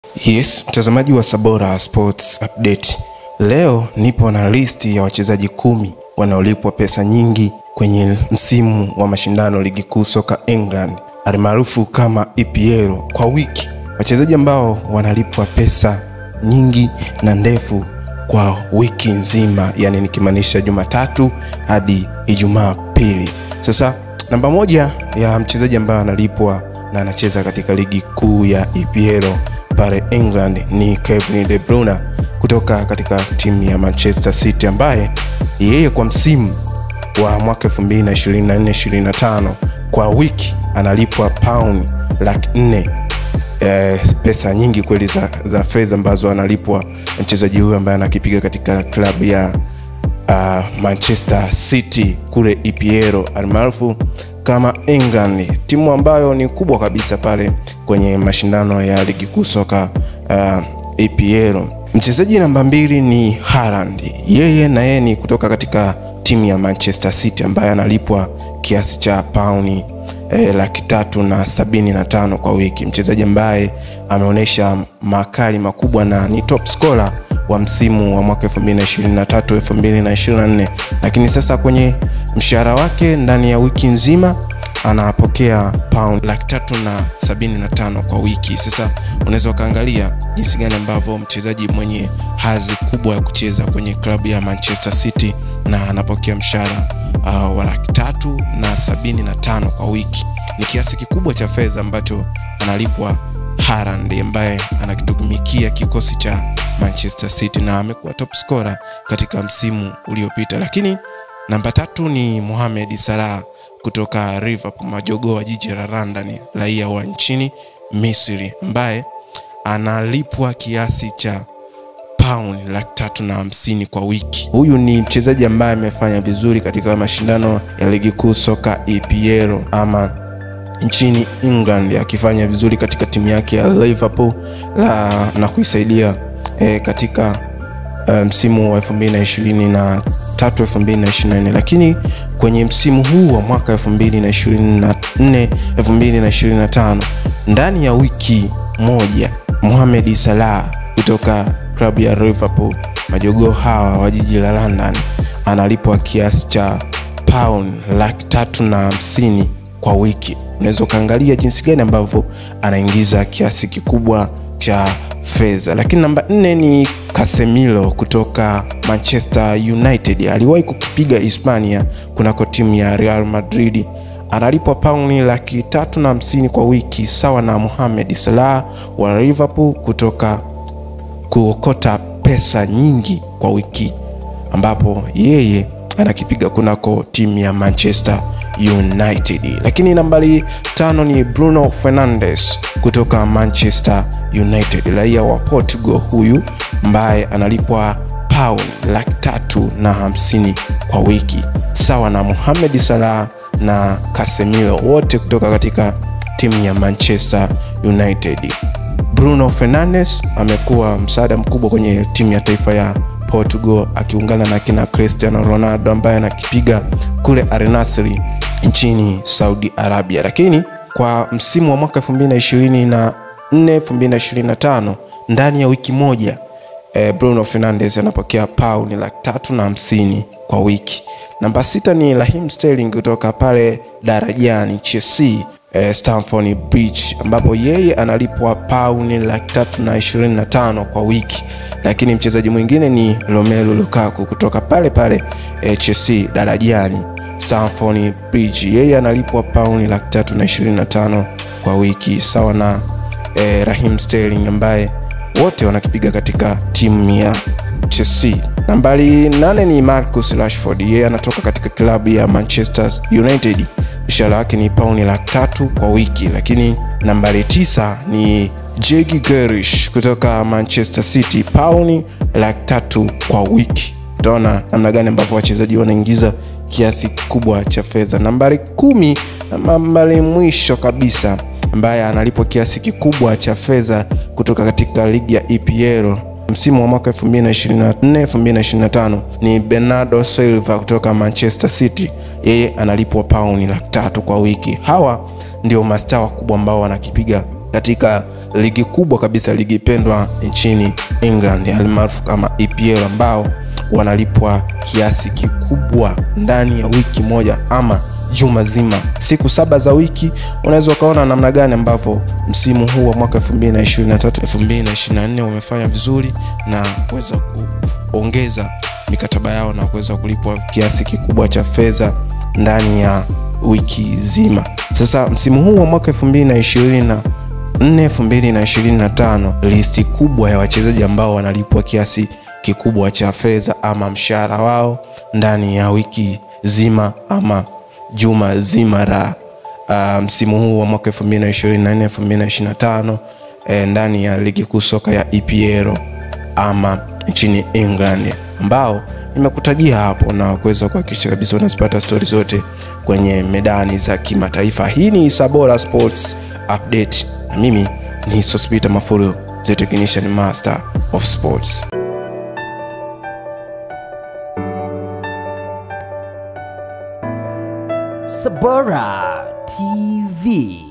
Yes, mtazamaji wa Sabora Sports Update. Leo nipo na listi ya wachezaji kumi wanaolipwa pesa nyingi kwenye msimu wa mashindano ligi kuu soka England almaarufu kama EPL kwa wiki, wachezaji ambao wanalipwa pesa nyingi na ndefu kwa wiki nzima, yani nikimaanisha Jumatatu hadi Ijumaa pili. Sasa namba moja ya mchezaji ambaye analipwa na anacheza katika ligi kuu ya EPL pale England ni Kevin De Bruyne kutoka katika timu ya Manchester City ambaye yeye kwa msimu wa mwaka 2024-2025 kwa wiki analipwa pauni laki nne eh, pesa nyingi kweli za, za fedha ambazo analipwa mchezaji huyu ambaye anakipiga katika klabu ya uh, Manchester City kule EPL almaarufu kama England, timu ambayo ni kubwa kabisa pale kwenye mashindano ya ligi kuu soka uh, EPL. Mchezaji namba mbili ni Haaland, yeye na yeye ni kutoka katika timu ya Manchester City ambaye analipwa kiasi cha pauni eh, laki tatu na sabini na tano kwa wiki, mchezaji ambaye ameonyesha makali makubwa na ni top scorer wa msimu wa mwaka 2023 2024, lakini sasa kwenye mshahara wake ndani ya wiki nzima anapokea pound laki tatu na sabini na tano kwa wiki. Sasa unaweza ukaangalia jinsi gani ambavyo mchezaji mwenye hadhi kubwa ya kucheza kwenye klabu ya Manchester City na anapokea mshahara uh, wa laki tatu na sabini na tano kwa wiki. Ni kiasi kikubwa cha fedha ambacho analipwa Haaland ambaye anakitumikia kikosi cha Manchester City na amekuwa top scorer katika msimu uliopita. Lakini namba tatu ni Mohamed Salah kutoka Liverpool, majogoo wa jiji la London, raia wa nchini Misri ambaye analipwa kiasi cha pauni laki tatu na hamsini kwa wiki. Huyu ni mchezaji ambaye amefanya vizuri katika mashindano ya ligi kuu soka EPL ama nchini England akifanya vizuri katika timu yake ya Liverpool la, na kuisaidia e, katika msimu um, wa 2023 2024, lakini kwenye msimu huu wa mwaka 2024 2025 ndani ya wiki moja Mohamed Salah kutoka klabu ya Liverpool, majogoo hawa wa jiji la London, analipwa kiasi cha pound laki tatu na hamsini kwa wiki. Unaweza ukaangalia jinsi gani ambavyo anaingiza kiasi kikubwa cha fedha. Lakini namba nne ni Casemiro kutoka Manchester United, aliwahi kukipiga Hispania kunako timu ya Real Madrid, analipwa pauni laki tatu na hamsini kwa wiki, sawa na Mohamed Salah wa Liverpool kutoka kuokota pesa nyingi kwa wiki, ambapo yeye anakipiga kunako timu ya Manchester United. Lakini nambari tano ni Bruno Fernandes kutoka Manchester United, raia wa Portugal huyu ambaye analipwa pound laki tatu na hamsini kwa wiki sawa na Mohamed Salah na Casemiro wote kutoka katika timu ya Manchester United. Bruno Fernandes amekuwa msaada mkubwa kwenye timu ya taifa ya Portugal akiungana na kina Cristiano Ronaldo ambaye anakipiga kule Al Nassr nchini Saudi Arabia. Lakini kwa msimu wa mwaka 2024 2025 ndani ya wiki moja eh, Bruno Fernandes anapokea pauni laki tatu na hamsini kwa wiki. Namba sita ni Raheem Sterling kutoka pale darajani Chelsea eh, Stamford Bridge ambapo yeye analipwa pauni laki tatu na ishirini na tano kwa wiki. Lakini mchezaji mwingine ni Romelu Lukaku kutoka pale pale eh, Chelsea darajani Stamford Bridge, yeye analipwa pauni laki tatu na ishirini na tano kwa wiki sawa na eh, Raheem Sterling ambaye wote wanakipiga katika timu ya Chelsea. Nambari nane ni Marcus Rashford, yeye anatoka katika klabu ya Manchester United, mshahara wake ni pauni laki tatu kwa wiki. Lakini nambari tisa ni Jack Grealish kutoka Manchester City, pauni laki tatu kwa wiki. Utaona namna gani ambavyo wachezaji wanaingiza kiasi kikubwa cha fedha. Nambari kumi na nambari mwisho kabisa ambaye analipwa kiasi kikubwa cha fedha kutoka katika ligi ya EPL msimu wa mwaka 2024 2025 ni Bernardo Silva kutoka Manchester City, yeye analipwa pauni laki tatu kwa wiki. Hawa ndio mastaa wakubwa ambao wanakipiga katika ligi kubwa kabisa, ligi pendwa nchini England almaarufu kama EPL, ambao wanalipwa kiasi kikubwa ndani ya wiki moja ama juma zima, siku saba za wiki. Unaweza ukaona namna gani ambavyo msimu huu wa mwaka 2023 2024 wamefanya vizuri na kuweza kuongeza mikataba yao na kuweza kulipwa kiasi kikubwa cha fedha ndani ya wiki zima. Sasa msimu huu wa mwaka 2024 2025 listi kubwa ya wachezaji ambao wanalipwa kiasi kikubwa cha fedha ama mshahara wao ndani ya wiki zima ama juma zima la uh, msimu huu wa mwaka 2024 2025 eh, ndani ya ligi kuu soka ya EPL ama nchini England ambao nimekutajia hapo na kuweza kuhakikisha kabisa unazipata stori zote kwenye medani za kimataifa. Hii ni Sabora Sports Update na mimi ni Sospita Mafuru, the technician master of sports. Sabora TV.